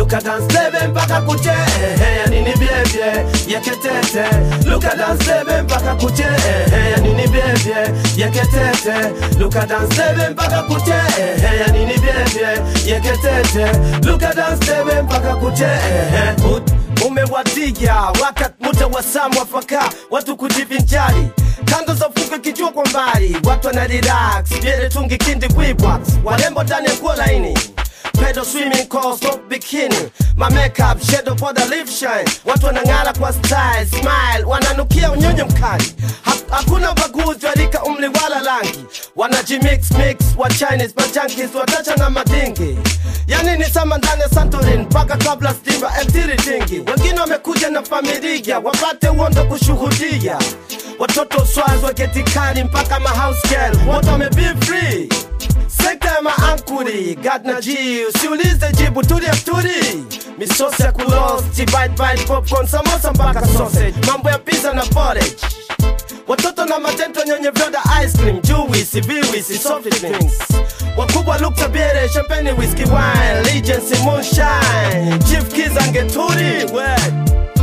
luka dance lebe mpaka kuche ehe ya nini byebye yeketete luka dance lebe mpaka kuche ehe ya nini byebye yeketete luka dance lebe mpaka kuche ehe ya nini byebye yeketete luka dance lebe mpaka kuche ehe Ut- umewatiga wakat muda wa saa mwafaka watu kujivinjari kando za fuko kijua kwa mbali watu wana relax vyele tungi kindi wibwax warembo ndani ya nguo laini pedo swimming calls no bikini my makeup shadow for the lip shine watu wanang'ara kwa style smile wananukia unyonyo mkali ha hakuna ubaguzi wa rika umri wala rangi wanajimix mix wa chinese majankis watacha na madingi yani ni sama ndani ya santorin mpaka kabla stima mtiri dingi wengine wamekuja na familia wapate uondo kushuhudia watoto swaz waketikani mpaka mahouse girl wote wame be free sekta ya maankuri gadna ji usiulize jibu tulia turi misosi ya kulosti bite bite popcorn samosa mpaka sausage mambo ya pizza na porridge watoto na matento nyenye vyoda ice cream juisi viwisi soft drinks wakubwa lukta biere champagne whisky wine legency moonshine chief kizangeturi wet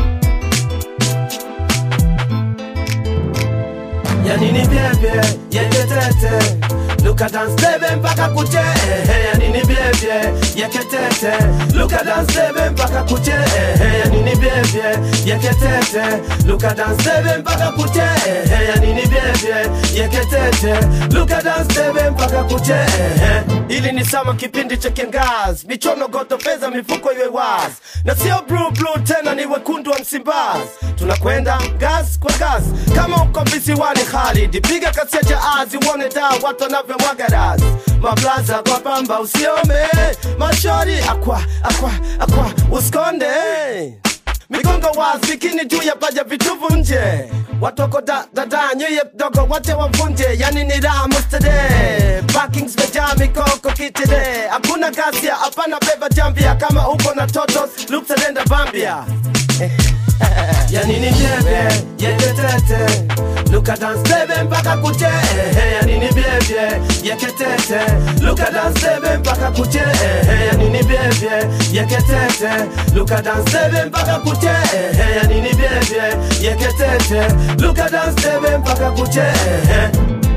yanini byebye yeketete luka dance lebe mpaka kuche ehe yanini byebye yeketete luka dance lebe mpaka kuche ehe yanini byebye yeketete luka dance lebe mpaka kuche ehe yanini byebye yeketete luka dance lebe mpaka kuche ehe ili ni sama kipindi cha kiangazi michono goto fedha mifuko iwe wazi na sio blue blue tena ni wekundu wa msimbazi tunakwenda gas kwa gas kama uko visiwani Khalid piga kasi ya jaazi uone taa watu wanavyomwaga dazi mablaza kwa pamba usiome mashori akwa akwa akwa usikonde migongo wazi bikini juu ya paja vituvu nje watoko da, dada nyeye dogo wote wavunje yani ni raha mustade parkings mejaa mikoko kitide hakuna gasia hapana beba jambia kama uko na totos luksalenda bambia yanini byebye yeketete luka dance lebe mpaka kuche ehe yanini byebye yeketete luka dance lebe mpaka kuche ehe yanini byebye yeketete luka dance lebe mpaka kuche ehe yanini byebye yeketete luka dance lebe mpaka kuche ehe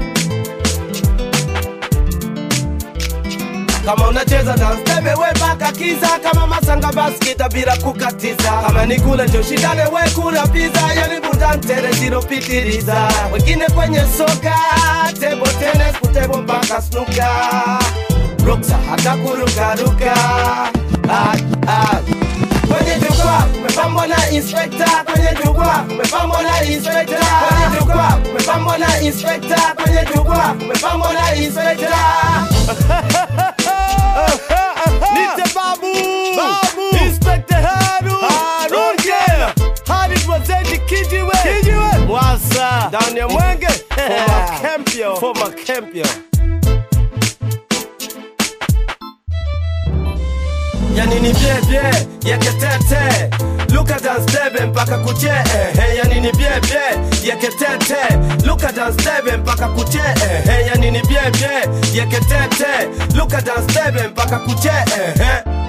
kama unacheza dance tebe we paka kiza kama masanga baskita bila kukatiza kama ni kula njo shindane we kula pizza yani budantere ziropitiliza wengine kwenye soka tebo tenes kutebo mpaka snuka ruksa hata kurukaruka ah, ah. Kwenye jukwaa umepambwa na inspekta, kwenye jukwaa umepambwa na inspekta, kwenye jukwaa umepambwa na inspekta, kwenye jukwaa umepambwa na inspekta. Nite babu Babu. Inspector Haru Haru, yeah Hadi Wazedi Kijiwe Kijiwe. Mwasa Ndani ya mwenge Former Kempio Former Kempio. yanini byebye yeketete luka dance lebe mpaka kuche ehe yanini byebye yeketete luka dance lebe mpaka kuche ehe yanini byebye yeketete luka dance lebe mpaka kuche ehe